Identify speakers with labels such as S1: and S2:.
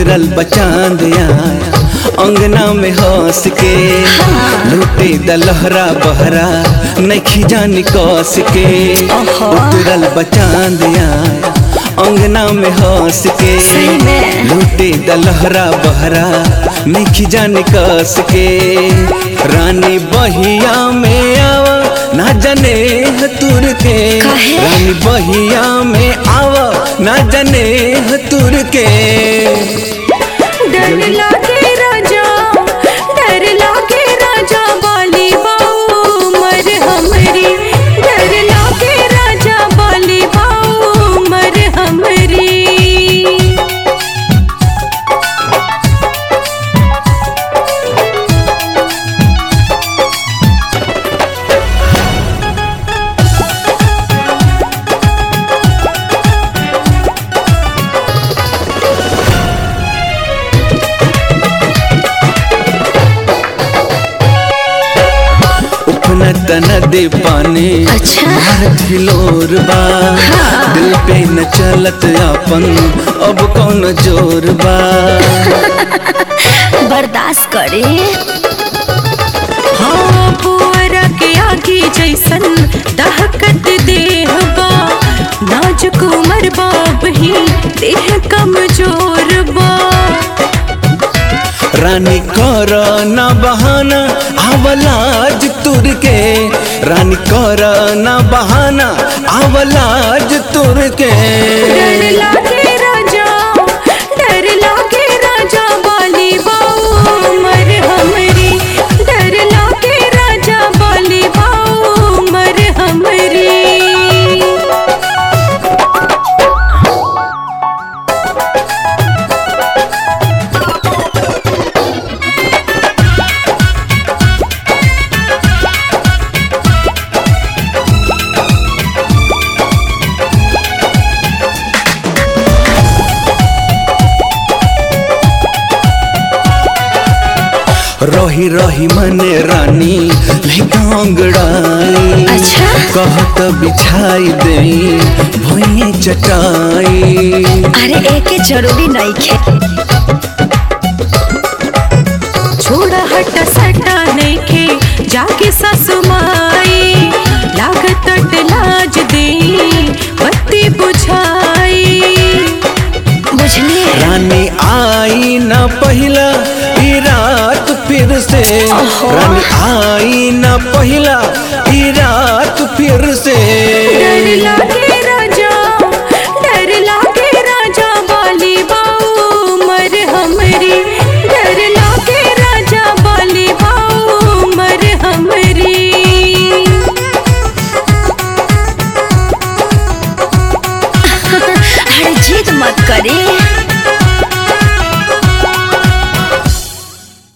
S1: उतरल बचांद आया अंगना में हंस के लूटे दलहरा बहरा नखी जानी कस के
S2: ओहो।
S1: उतरल बचांद आया अंगना में हंस के
S2: सही में।
S1: लूटे दलहरा बहरा नखी जानी कस के रानी बहिया में आवा ना जने तुर के
S2: काहे?
S1: रानी बहिया में आवा ना जने तुर के
S2: डर लागे राजा डर लागे राजा बाली बाऊ मर हमरी डर लागे राजा बाली बाऊ मर हमरी
S1: उफना तना दे पानी
S2: अच्छा।
S1: मारत हिलोर बा दिल पे न चलत अपन अब कौन जोर बा
S2: बर्दाश्त करे हाँ पुअरा के आगे जैसन दहकत देह बा नाजुक उमर बाब ही देह कमजोर बा
S1: रानी कर न बहाना आवलाज तुर के रानी कर न बहाना आवलाज तुर के
S2: डर लागे राजा डर लागे राजा बाली बाऊ मर हमरी डर लागे राजा बाली बाऊ मर हमरी
S1: रही रही मने रानी लहंगड़ाई
S2: अच्छा।
S1: कहत बिछाई दे भुइये चटाई
S2: अरे एके जरूरी नहीं खे छोड़ा हटा सटा नहीं खे जाके ससुमाई लागत अट लाज दे बत्ती बुझाई बुझली
S1: रानी आई न पहिला ई रात फिर से
S2: ओहो।
S1: रानी आई न पहिला ई रात फिर से
S2: डर लागे